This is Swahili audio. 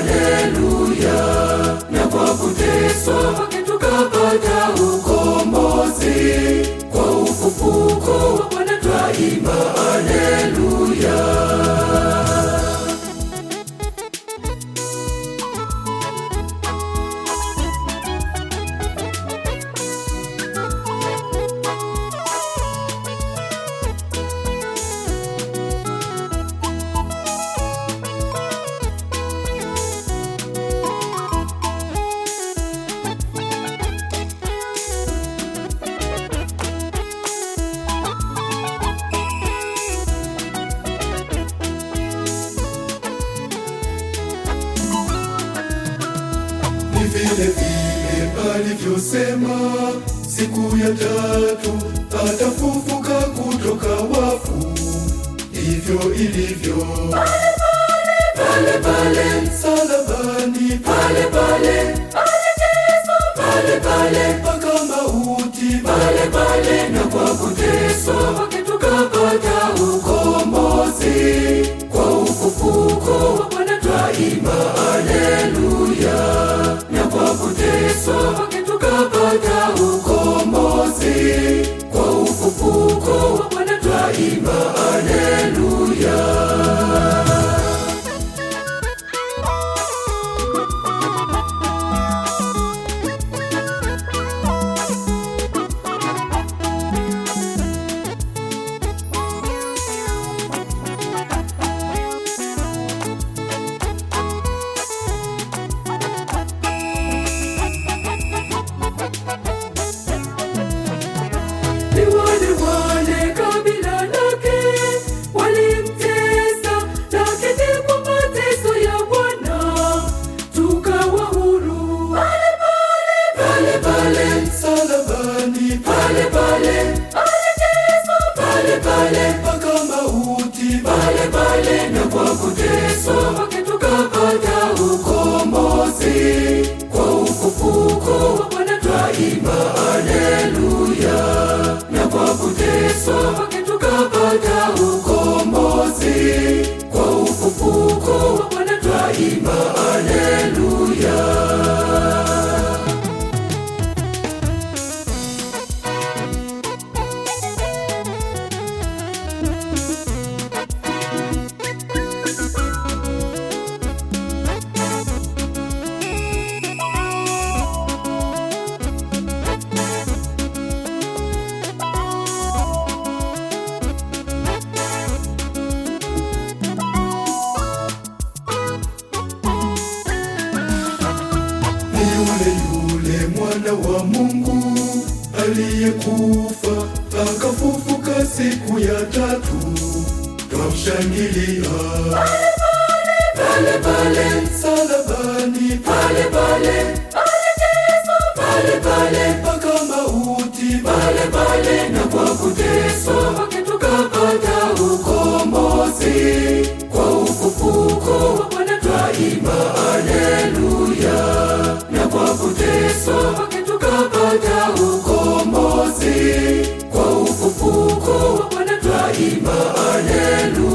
haleluya, na kwa kuteswa kwake tukapata ukombozi, kwa ufufuko wa Bwana twaimba haleluya. ni vile vile alivyosema siku ya tatu atafufuka kutoka wafu, ndivyo ilivyo Pale pale, msalabani, pale pale, pale pale, mpaka mauti, pale pale, na kwa kuteswa kwake tukapata ukombozi, kwa ufufuko wa Bwana twaimba haleluya, na kwa kuteswa kwake tukapata ukombozi, kwa ufufuko wa Bwana twaimba haleluya. Ni wale wale kabila lake walimtesa, lakini kwa mateso ya Bwana tukawa huru. Pale pale, msalabani, pale pale, pale pale, mpaka mauti, pale pale, na kwa kuteswa kwake tukapata ukombozi, kwa ufufuko wa Bwana twaimba haleluya, na kwa kuteswa kwake tukapata ukombozi, kwa ufufuko wa Bwana twaimba haleluya. ni yule yule mwana wa Mungu aliyekufa akafufuka siku ya tatu, twamshangilia Pale pale, msalabani, pale pale, pale pale, mpaka mauti, pale pale, na kwa kuteswa kwake tukapata ukombozi, kwa ufufuko wa Bwana twaimba haleluya, na kwa kuteswa kwake tukapata ukombozi, kwa ufufuko wa Bwana twaimba haleluya.